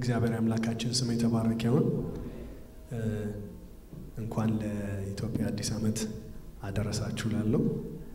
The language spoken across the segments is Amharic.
የእግዚአብሔር አምላካችን ስም የተባረከ ይሁን። እንኳን ለኢትዮጵያ አዲስ ዓመት አደረሳችሁ ላለው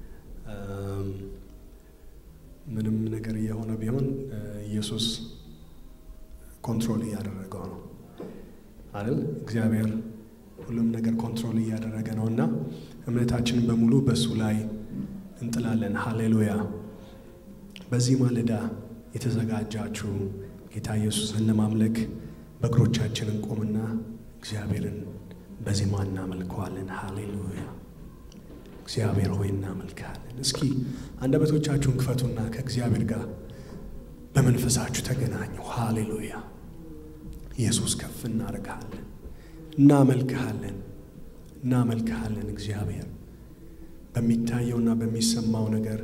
ምንም ነገር እየሆነ ቢሆን ኢየሱስ ኮንትሮል እያደረገው ነው አይደል? እግዚአብሔር ሁሉም ነገር ኮንትሮል እያደረገ ነው እና እምነታችንን በሙሉ በእሱ ላይ እንጥላለን። ሃሌሉያ። በዚህ ማለዳ የተዘጋጃችሁ ጌታ ኢየሱስን ለማምለክ በእግሮቻችን እንቆምና እግዚአብሔርን በዜማ እናመልከዋለን። ሃሌሉያ። እግዚአብሔር ሆይ እናመልካለን። እስኪ አንደበቶቻችሁን ክፈቱና ከእግዚአብሔር ጋር በመንፈሳችሁ ተገናኙ። ሃሌሉያ። ኢየሱስ ከፍ እናደርግሃለን፣ እናመልክሃለን፣ እናመልክሃለን። እግዚአብሔር በሚታየውና በሚሰማው ነገር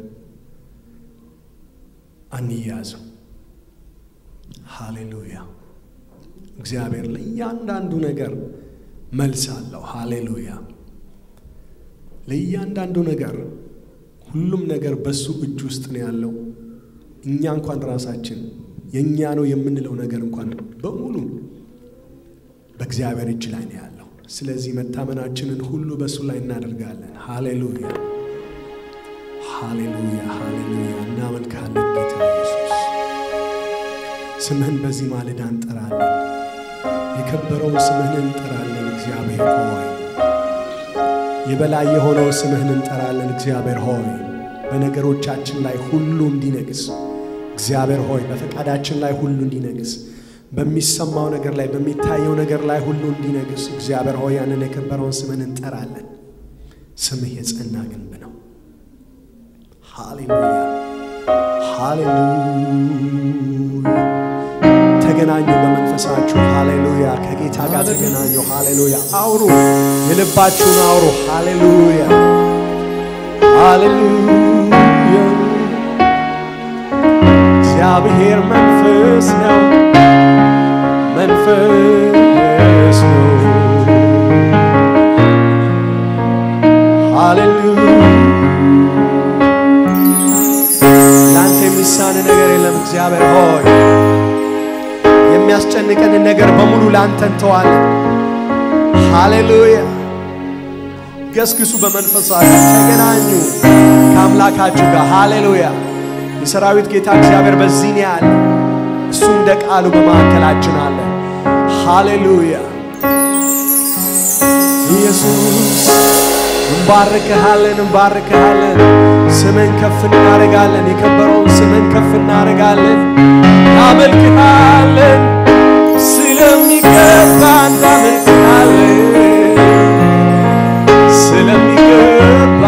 አንያዝም። ሃሌሉያ። እግዚአብሔር ለእያንዳንዱ ነገር መልስ አለው። ሃሌሉያ። ለእያንዳንዱ ነገር ሁሉም ነገር በሱ እጅ ውስጥ ነው ያለው። እኛ እንኳን ራሳችን የእኛ ነው የምንለው ነገር እንኳን በሙሉ በእግዚአብሔር እጅ ላይ ነው ያለው። ስለዚህ መታመናችንን ሁሉ በእሱ ላይ እናደርጋለን። ሃሌሉያ ሃሌሉያ ሃሌሉያ። እናመልካለን ጌታ ኢየሱስ። ስምህን በዚህ ማለዳ እንጠራለን። የከበረውን ስምህን እንጠራለን። እግዚአብሔር ሆይ የበላይ የሆነው ስምህን እንጠራለን። እግዚአብሔር ሆይ በነገሮቻችን ላይ ሁሉ እንዲነግስ እግዚአብሔር ሆይ በፈቃዳችን ላይ ሁሉ እንዲነግስ በሚሰማው ነገር ላይ በሚታየው ነገር ላይ ሁሉ እንዲነግስ እግዚአብሔር ሆይ ያንን የከበረውን ስምህን እንጠራለን። ስምህ የጸና ግንብ ነው። ሃሌሉያ ሃሌሉያ። ተገናኙ በመንፈሳችሁ። ሃሌሉያ ከጌታ ጋር ተገናኙ። ሃሌሉያ አውሩ፣ የልባችሁን አውሩ። ሃሌሉያ ሃሌሉያ። እግዚአብሔር መንፈስ ነው፣ መንፈስ ነው። ሃሌሉያ ለአንተ የሚሳን ነገር የለም። እግዚአብሔር ሆይ የሚያስጨንቀንን ነገር በሙሉ ለአንተ እንተዋለን። ሃሌሉያ ገስግሱ፣ በመንፈሳችሁ ተገናኙ ከአምላካችሁ ጋር። ሃሌሉያ የሰራዊት ጌታ እግዚአብሔር በዚህ ነው ያለ። እሱ እንደ ቃሉ በመካከላችን አለ። ሃሌሉያ ኢየሱስ እንባርከሃለን፣ እንባርከሃለን። ስምን ከፍ እናደርጋለን። የከበረውን ስምን ከፍ እናደርጋለን፣ እናመልክሃለን። ስለሚገባ እናመልክሃለን፣ ስለሚገባ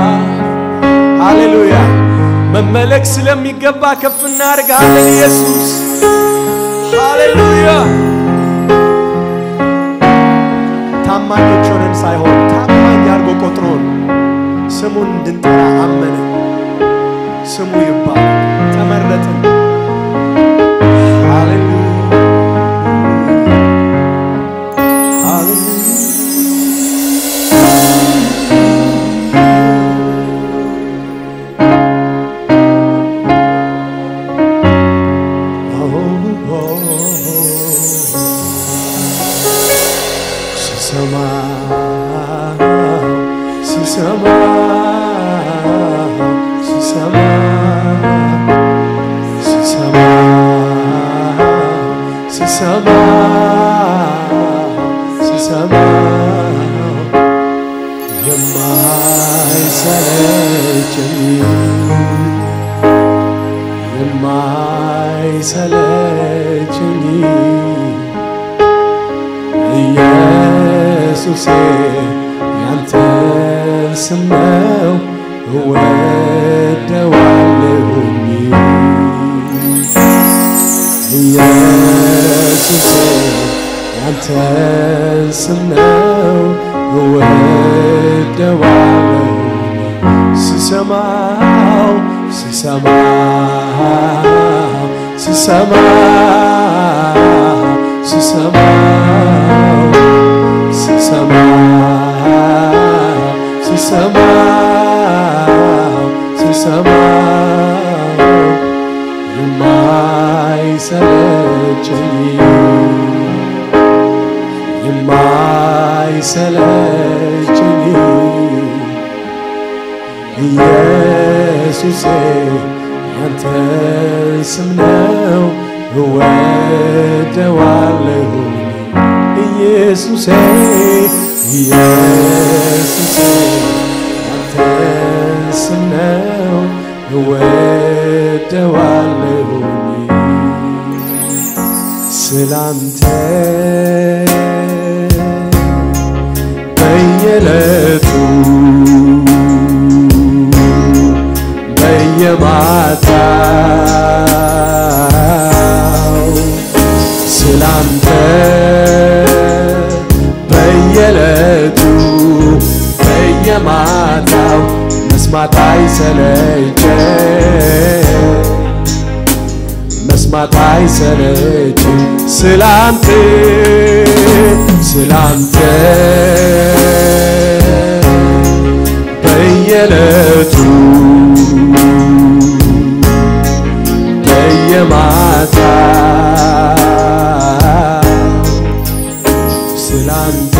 ሃሌሉያ መመለክ ስለሚገባ ከፍ እናደርግሃለን ኢየሱስ ሃሌሉያ። ታማኞች ሆነን ሳይሆን ታማኝ አድርጎ ቆጥሮን ስሙን እንድንጠራ አመነ። ስሙ ይባል ተመረጥን። ሃሌሉያ የማይሰለችኝ ኢየሱሴ ያንተን ስም ነው እወደዋለሁኝ ኢየሱሴ ያንተን ስም ነው እወደዋለሁኝ ስሰማው ስሰማው ስሰማው ስሰማው ስሰማው ስሰማው ስሰማው የማይሰለቸኝ የማይሰለችኝ ኢየሱሴ ያንተን ስም ነው እወደዋለሁ ኢየሱሴ ኢየሱሴ ያንተን ስም ነው እወደዋለሁ ስላንተ በየዕለቱ በየማታው ስላንተ በየዕለቱ በየማታው መስማት አይሰለቸኝ መስማት አይሰለችም ስላንተ ስላንተ በየዕለቱ በየማታ ስላንተ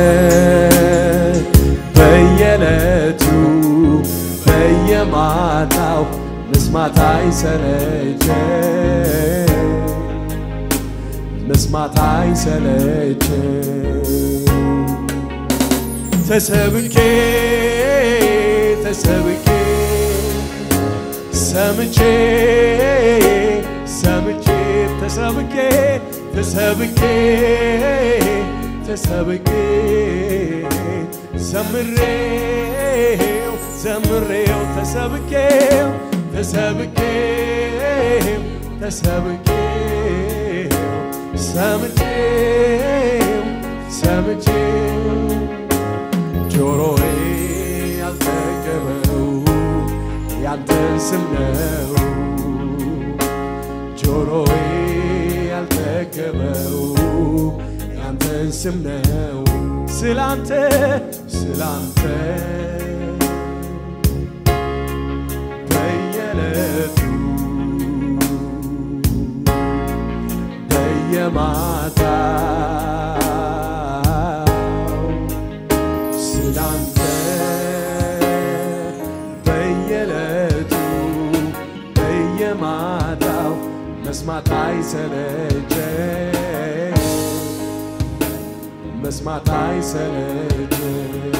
በየዕለቱ በየማታው መስማት አይሰለቸኝ መስማት አይሰለቸኝ ተሰብኬ ተሰብኬ ሰምቼ ሰምቼ ተሰብኬ ተሰብኬ ተሰብኬ ዘምሬው ዘምሬው ተሰብኬው ተሰብኬው ተሰብኬው ሰምቼው ሰምቼው ጆሮዬ ያልጠገበው ያንተን ስም ነው ጆሮዬ ያልጠገበው ያንተን ስም ነው ስላንተ ስላንተ በየዕለቱ በየማታው ስላንተ በየዕለቱ በየማታው መስማት አይሰለቸኝ መስማት አይሰለቸኝ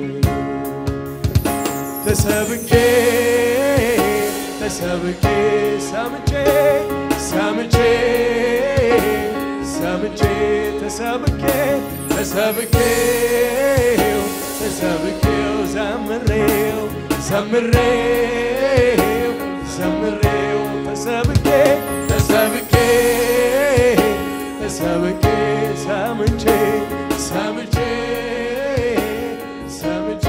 ተሰብኬ ተሰብኬ ሰምቼ ሰምቼ ሰምቼ ተሰብኬ ተሰብኬው ተሰብኬው ዘምሬው ዘምሬው ዘምሬው ተሰብኬ ተሰብኬ ተሰብኬ ሰምቼ ሰምቼ ሰምቼ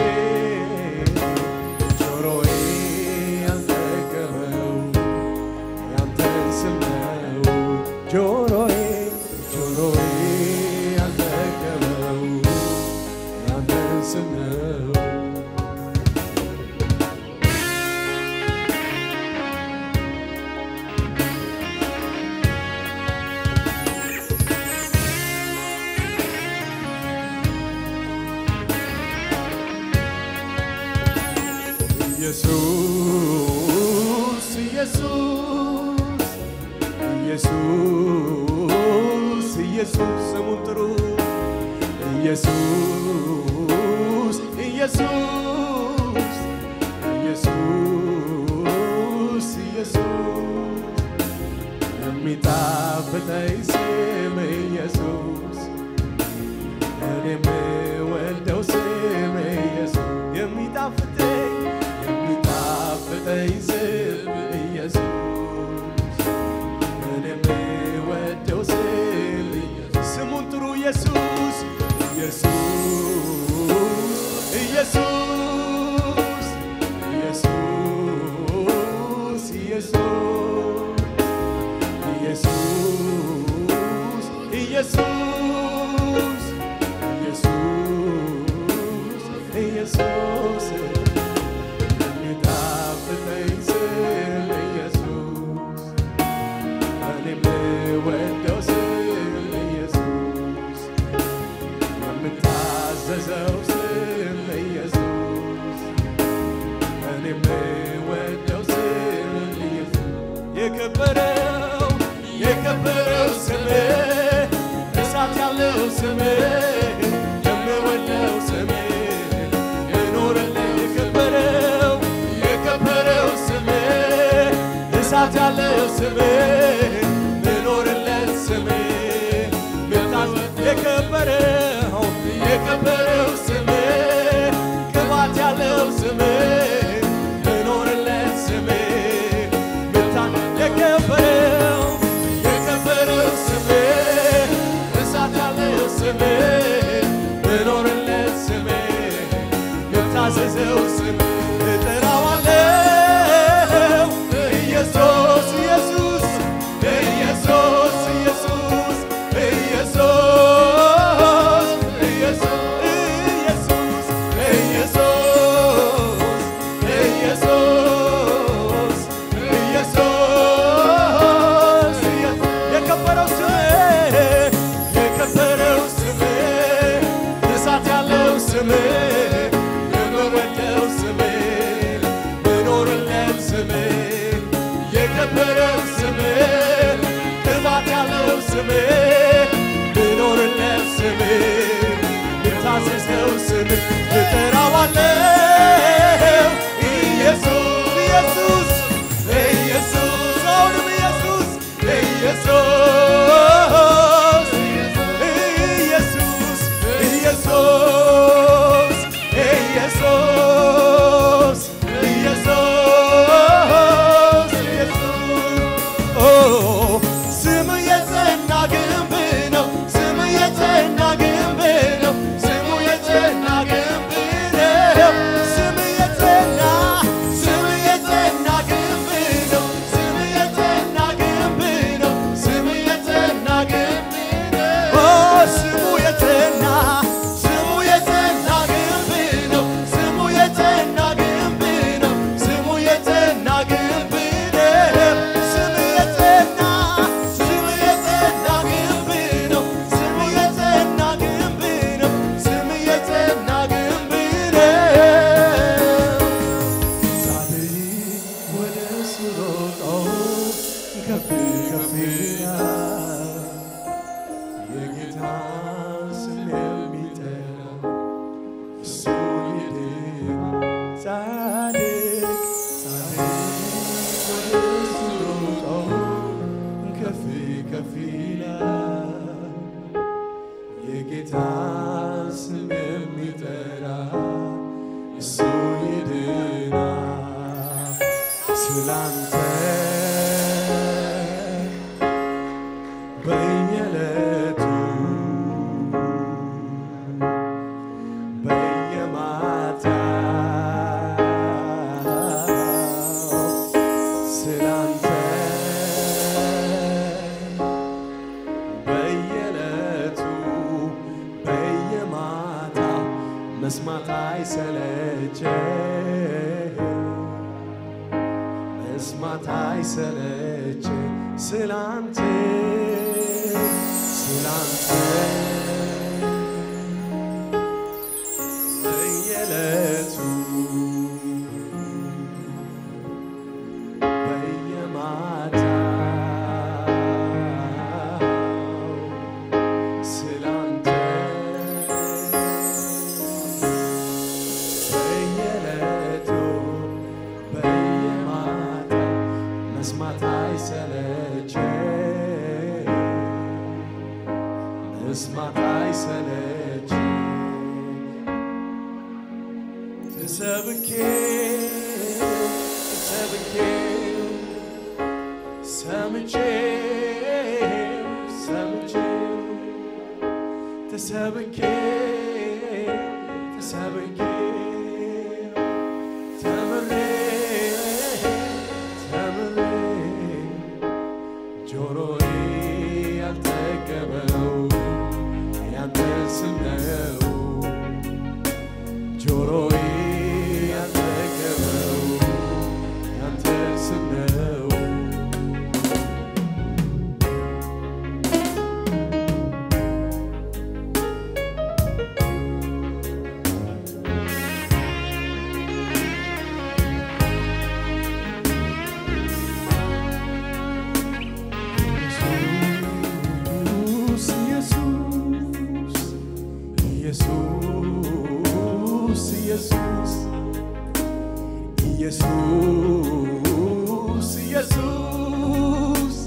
ጆሮዬ ያልጠገበው ያንተን ስም ነው ጆሮዬ ጆሮዬ ያልጠገበው ያንተን ስም ነው ኢየሱስ ኢየሱስ ኢየሱስ ኢየሱስ ስሙን ጥሩ ኢየሱስ ኢየሱስ ኢየሱስ ኢየሱስ የሚጣፍጠኝ ስም ኢየሱስ እኔ የምወደው ስም ኢየሱስ የሚጣፍጠኝ የሚጣፍጠኝ ስም ኢየሱስ እኔ የምወደው ስም ስሙን ጥሩ ኢየሱስ ኢየሱስ ኢየሱስ ኢየሱስ ኢየሱስ ኢየሱስ ኢየሱስ ኢየሱስ የሚጣፍጠኝ ስም ኢየሱስ እኔ የምወደው ስም ኢየሱስ የታዘዘው ስም ኢየሱስ እኔ የምወደው ስም ኢየሱስ የከበረው የከበረው ስም እሳት ያለው ስም የምወደው ስም የኖረልህ የከበረው የከበረው ስም እሳት ያለው ስም ምኖርለት ስም ምታዝ የከበረው የከበረው ስም ቅባት ያለው ስም ምኖርለት ስም ምታ የከበረው የከበረው ስም እሳት ያለው ስም ምኖርለት ስም የታዘዘው ስም እጠራዋለሁ ኢየሱስ ኢየሱስ ኢየሱስ ኢየሱስ ኢየሱስ ኢየሱስ ኢየሱስ ኢየሱስ የከበረው ስም የከበረው ስም እሳት ያለው ስም የምወደው ስም ምኖርለት ስም የከበረው ስም ቅባት ያለው ስም ምኖርለት ስም የታዘዘው ስም እጠራዋለሁ ኢየሱስ ኢየሱስ ኢየሱስ አሁንም ኢየሱስ ኢየሱስ ኢየሱስ ኢየሱስ ኢየሱስ ኢየሱስ ኢየሱስ ኦ ስም የጸና ግንብ ነው። ስም የጸና ግንብ ነው። ስሙ የጸና ግንብ ነው። ስም የጸና ስም የጸና ግንብ ነው። ስም የጸና ግንብ ነው። ስም የጸና ግንብ ነው። ኦ ስሙ የጸና ስሙ የጸና ግንብ ነው። ስሙ የጸና ግንብ ነው። ስሙ የጸና ግንብ ነው። ስም የጸና ስም የጸና ግንብ ነው። ስም የጸና ግንብ ነው። ስም የጸና ግንብ ነው። ጻድቅ ወደ እሱ ሮጦ ከፍ ከፍ ይላል። የጌታን ስም የሚጠራ እሱ ይድናል። ጻድቅ ጻድቅ ወደ እሱ ሮጦ ከፍ ከፍ ይላል። የጌታን ስም የሚጠራ እሱ ይድናል። ስላንተ በየዕለቱ በየማታው ስላንተ በየዕለቱ በየማታው መስማት አይሰለቸ መስማት አይሰለቸ ስላንተ ስላንተ በየዕለቱ በየማታው ስላንተ በየዕለቱ በየማታው መስማት አይሰለቸ መስማት አይሰለች ተሰብኬ ተሰብኬ ሰምቼ ሰምቼ ተሰብኬ ተሰብኬ ተምሬ ተምሬ ጆሮዬ ያልጠገበው ያንተ ስም ነው። ጆሮዬ ያልጠገበው ያንተ ስም ነው። ኢየሱስ ኢየሱስ ኢየሱስ ኢየሱስ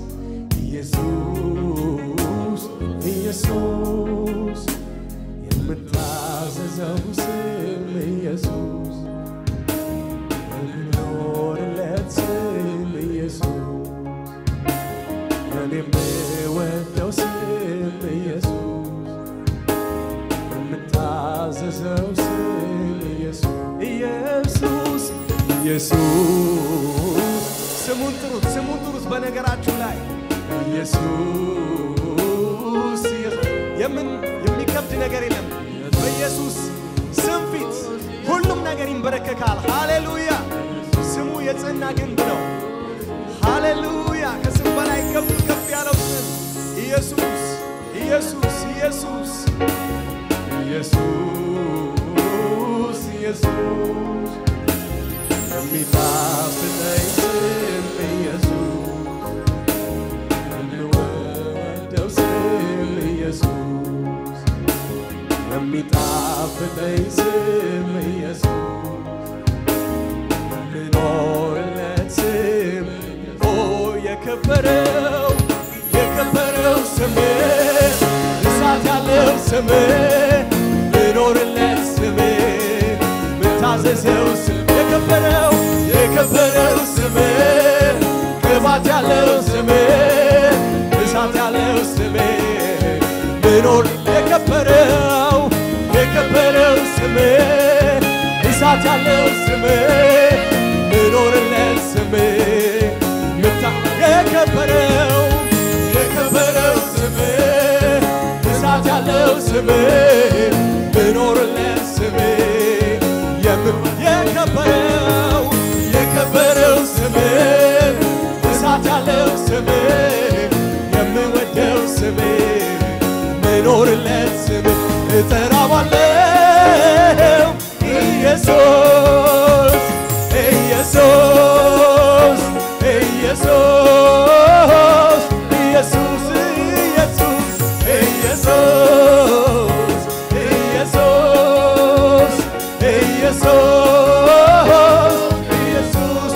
ኢየሱስ ኢየሱስ የምታዘዘው ስም ኢየሱስ የምኖርለት ስም ኢየሱስ እኔ የምወደው ስም ኢየሱስ የምታዘዘው ስም ኢየሱስ ኢየሱስ ኢየሱስ ስሙን ጥሩት ስሙን ጥሩት በነገራችሁ ላይ ኢየሱስ ኢየሱስ የምን የሚከብድ ነገር የለም በኢየሱስ ስም ፊት ሁሉም ነገር ይንበረከካል ሃሌሉያ ስሙ የጸና ግንብ ነው ሃሌሉያ ከስም በላይ ከፍ ከፍ ያለው ስም ኢየሱስ ኢየሱስ ኢየሱስ ኢየሱስ ኢየሱስ የሚጣፍጠኝ ስም ኢየሱስ የምወደው ስም ኢየሱስ የሚጣፍጠኝ ስም ኢየሱስ የምኖርለት ስም ኦ የከበረው የከበረው ስም እሳት ያለው ስም ምኖርለት ስም ምታዘዘው ስም የከበረው የከበረው ስም ቅባት ያለው ስም እሳት ያለው ስም ምኖር የከበረው የከበረው ስም እሳት ያለው ስም ምኖርለት ስም ምታ የከበረው የከበረው ስም እሳት ያለው ስም ምኖርለት ስም የም- የከበረው የከበረው ስም እሳት ያለው ስም የምወደው ስም ምኖርለት ስም እጠራዋለሁ ኢየሱስ ኢየሱስ ኢየሱስ ኢየሱስ ኢየሱስ ኢየሱስ ኢየሱስ ኢየሱስ ኢየሱስ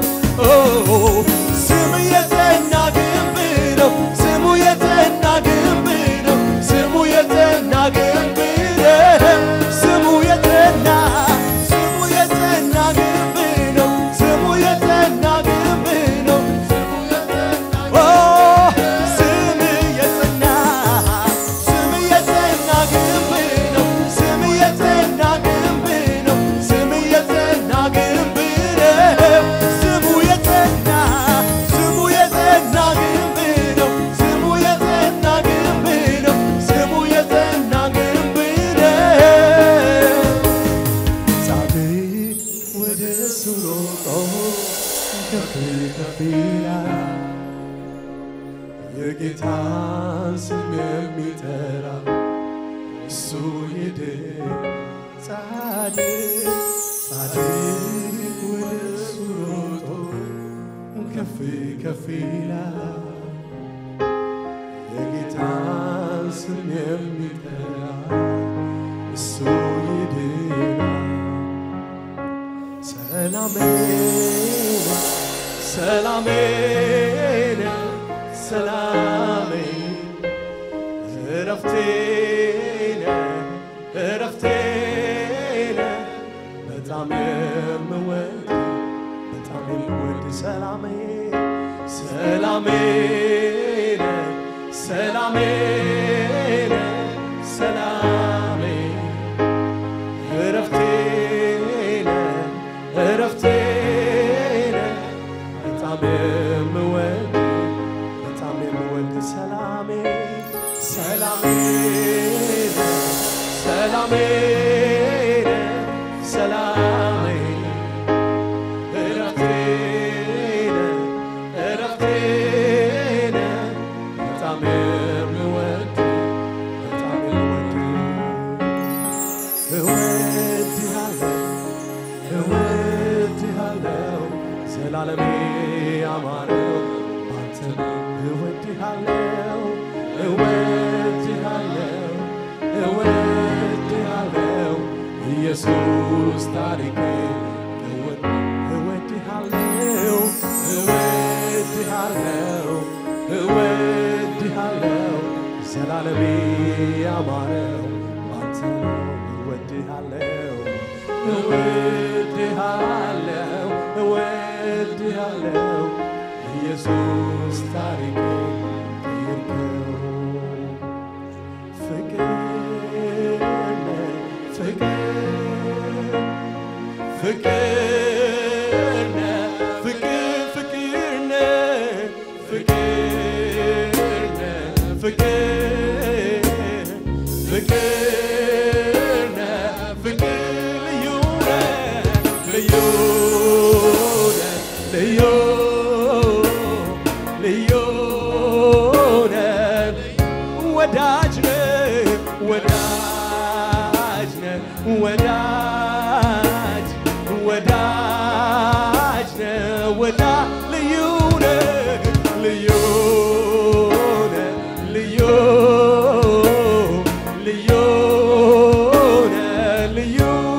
ስሙ የጸና ግንብ ነው። ስሙ የጸና ግንብ ነው። ስሙ የጸና ግንብ ነው። ስሙ የጸና ስሙ የጸና ግንብ ነው። ስሙ የጸና ግንብ ነው። ኦ ስም የጸና ስም የጸና ግንብ ነው። ስም የጸና ግንብ ነው። ስም የጸና ግንብ ነው። ስሙ የጸና ስሙ የጸና ግንብ ነው። ስሙ የጸና ግንብ ነው። ስሙ የጸና ግንብ ነው። ጻድቅ ወደ እሱ ሮጦ ከፍ ከፍ ይላል። የጌታን ስም የሚጠራ እሱ ይድን። ጻድቅ ጻድቅ ወደ እሱ ሮጦ ከፍ ከፍ ይላል። የጌታን ስም የሚጠራ እሱ ይድናል። ሰላሜ ሰላሜ ሰላሜ እረፍቴ እረፍቴ በጣም የምወድ በጣም የምወድ ሰላሜ ሰላሜ ሰላሜ ሰላሜ እረፍቴ እረፍቴ በጣም የምወድ በጣም የምወድ ሰላሜ ሰላሜ ሰላሜ ሰላሜ እረፍቴ እረፍቴ በጣም የምወድ በጣም የምወድ እወድሃለሁ እወድሃለሁ ዘላለሜ ያማረው ባንተ ነው። እወድሃለሁ እወድሃለሁ እወድሃለሁ ኢየሱስ ታሪኬ ለወጥ እወድሃለሁ እወድሃለሁ እወድሃለሁ ዘላለሜ ያማረው ባንተ ነው እወድሃለሁ እወድሃለሁ እወድሃለሁ ኢየሱስ ታሪኬ ቀየርከው ፍቅር ነህ ፍቅር ፍቅር ነህ ፍቅር ፍቅር ነህ ፍቅር ነህ ፍቅር ፍቅር ነህ ፍቅር ልዩ ነህ ልዩ ነህ ልዩ ልዩ ነህ ወዳጅ ነህ ወዳጅ ነህ ወዳጅ ወዳጅ ነህ ወዳ ልዩ ነህ ልዩ ነህ ልዩ ልዩ ነህ ልዩ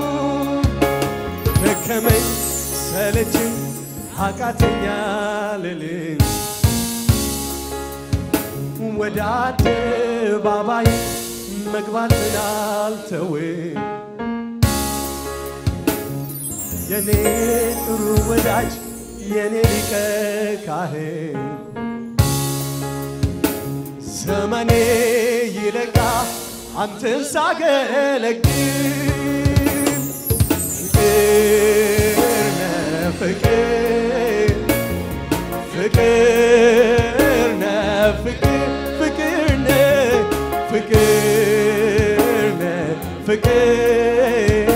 ደከመኝ ሰለችኝ አቃተኛ ልልም ወደ አደባባይ መግባትን አልተውም የኔ ጥሩ ወዳጅ የኔ ሊቀ ካህን ዘመኔ ይለቃ አንተን ሳገለግል ፍቅር ነህ ፍቅር ፍቅር ነህ ፍቅር ፍቅር ነህ ፍቅር ነህ ፍቅር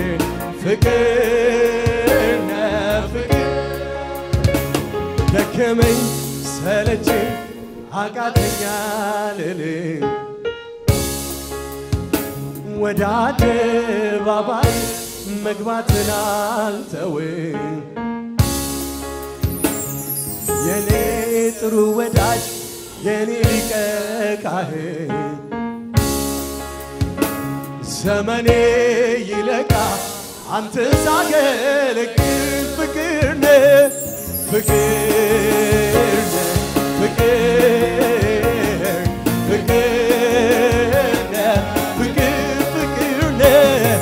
ፍቅር ነህ ፍቅር ደከመኝ ሰለችኝ አቃተኛ ልልም ወደ አደባባይ መግባትን አልተውም የኔ ጥሩ ወዳጅ የኔ ሊቀ ካህን ዘመኔ ይለቃ አንተ ሳገለግል ፍቅር ነህ ፍቅር ነህ ፍቅር ፍቅር ነህ ፍቅር ፍቅር ነህ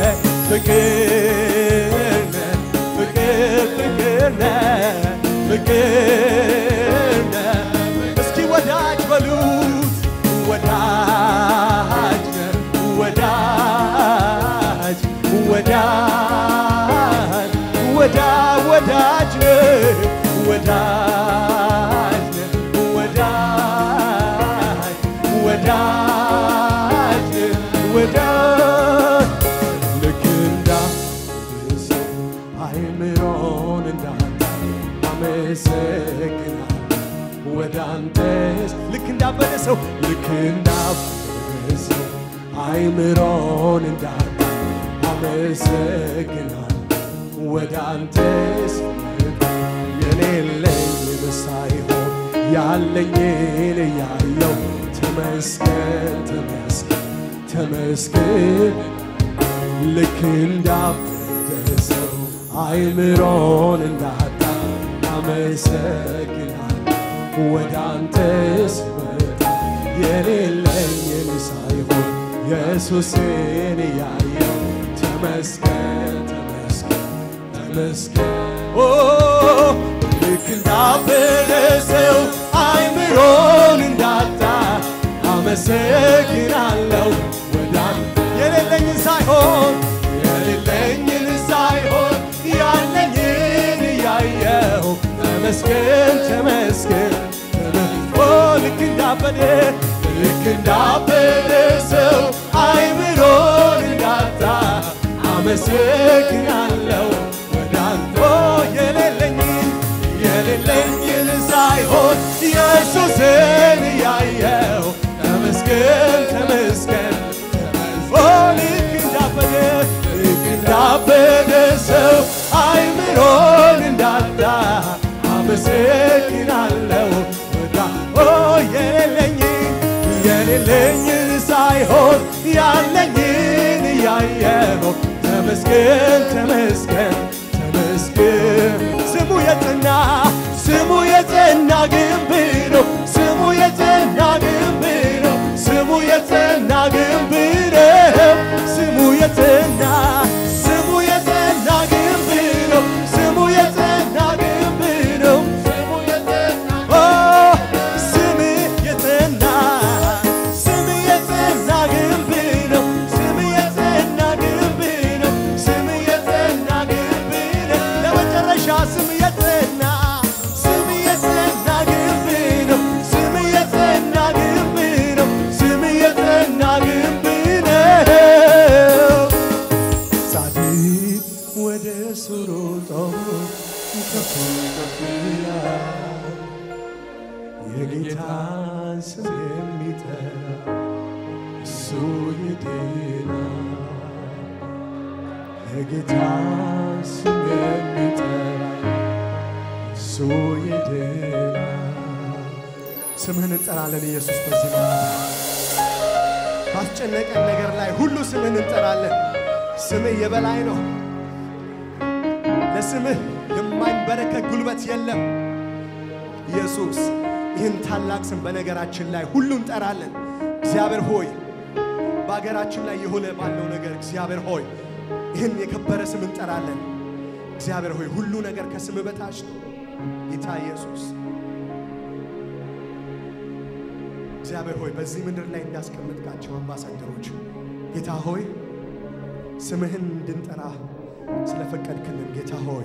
ፍቅር ነህ ፍቅር ፍቅር ነህ ፍቅር ነህ እስኪ ወዳጅ በሉት ወዳጅ ነህ ወዳጅ ወዳጅ ወዳ ወዳጅ ነህ ወዳጅ ነህ ወዳጅ ወዳጅ ነህ ወዳጅ ልክ እንዳሰው አይምሮን እንዳንተ አመሰግናለሁ ወደ አንተስ ልክ እንዳበደ ሰው ልክ እንዳበደ ሰው አይምሮን እንዳንተ አመሰግናለሁ ወደ አንተስ የሌለኝን ሳይሆን ያለኝን እያየው ተመስገን ተመስገን ተመስገን ልክ እንዳበደ ሰው አይምሮን እንዳጣ አመሰግናል ወደ አንተ ስመጣ የሌለኝን ሳይሆን ኢየሱስን እያየው ተመስገን ተመስገን ተመስገን ኦ ልክ እንዳበደ ሰው አይምሮን እንዳጣ አመሰግናለሁ ወደ አንተ የሌለኝን ሳይሆን የሌለኝን ሳይሆን ያለኝን እያየው ተመስገን ተመስገን ተመስገን ኦ ልክ እንዳበደ ልክ እንዳበደ ሰው አይምሮን እንዳጣ አመሰግናለሁ ወደ አንተ ኦ የሌለኝን የሌለኝን ሳይሆን ኢየሱስን እያየው ተመስገን ተመስገን ኦ ልክ እንዳበደ ልክ እንዳበደ ሰው አይምሮን እንዳጣ አመሰግናለሁ ወዳ ኦ የሌለኝን የሌለኝን ሳይሆን ያለኝን እያየው ተመስገን ተመስገን ተመስገን ስሙ የጸና ስሙ የጸና ግንብ ነው ስሙ የጸና ግንብ ነው ስሙ የጸና ግንብ ነው ስሙ የጸና ስሙ የጸና ግንብ ነው ስሙ የጸና ግንብ ነው ስሙ የጸና ኦ ስም የጸና ስም የጸና ግንብ ነው ስም የጸና ግንብ ነው ስም የጸና ግንብ ነው ለመጨረሻ ስም የጸና ስም የጸና ግንብ ነው ስም የጸና ግንብ ነው ስም የጸና ግንብ ነው ጻድቅ ወደ እሱ ሮጦ ከፍ ከፍ ይላል የጌታን ስም የሚጠራ እሱ ይድናል። የጌታን ስም የሚጠራ እሱ ይድናል። ስምህን እንጠራለን ኢየሱስ በዚህ ማታ ባስጨነቀን ነገር ላይ ሁሉ ስምህን እንጠራለን። ስምህ የበላይ ነው። ለስምህ የማይንበረከክ ጉልበት የለም። ኢየሱስ ይህን ታላቅ ስም በነገራችን ላይ ሁሉ እንጠራለን። እግዚአብሔር ሆይ በአገራችን ላይ የሆነ ባለው ነገር እግዚአብሔር ሆይ ይህን የከበረ ስም እንጠራለን። እግዚአብሔር ሆይ ሁሉ ነገር ከስም በታች ነው። ጌታ ኢየሱስ እግዚአብሔር ሆይ በዚህ ምድር ላይ እንዳስቀመጥካቸው አምባሳደሮች ጌታ ሆይ ስምህን እንድንጠራ ስለፈቀድክልን ጌታ ሆይ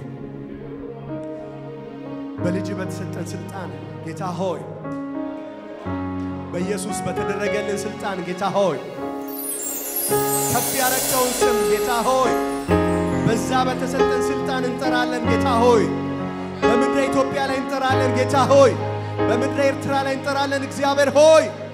በልጅ በተሰጠን ስልጣን ጌታ ሆይ በኢየሱስ በተደረገልን ስልጣን ጌታ ሆይ ከፍ ያረከውን ስም ጌታ ሆይ በዛ በተሰጠን ስልጣን እንጠራለን ጌታ ሆይ በምድረ ኢትዮጵያ ላይ እንጠራለን ጌታ ሆይ በምድረ ኤርትራ ላይ እንጠራለን እግዚአብሔር ሆይ